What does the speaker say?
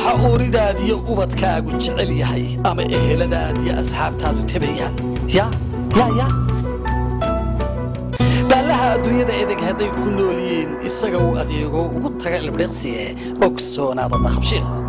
waxa uuridaadiyo ubadkaagu jecel yahay ama eheladaadiyo asxaabtaadu tabayaan ya ya ya baallaha adduunyada edeg hadday ku nool yihiin isaga uu adeego ugu taga ilbdheeqsiye ogsoonaada dahabshiil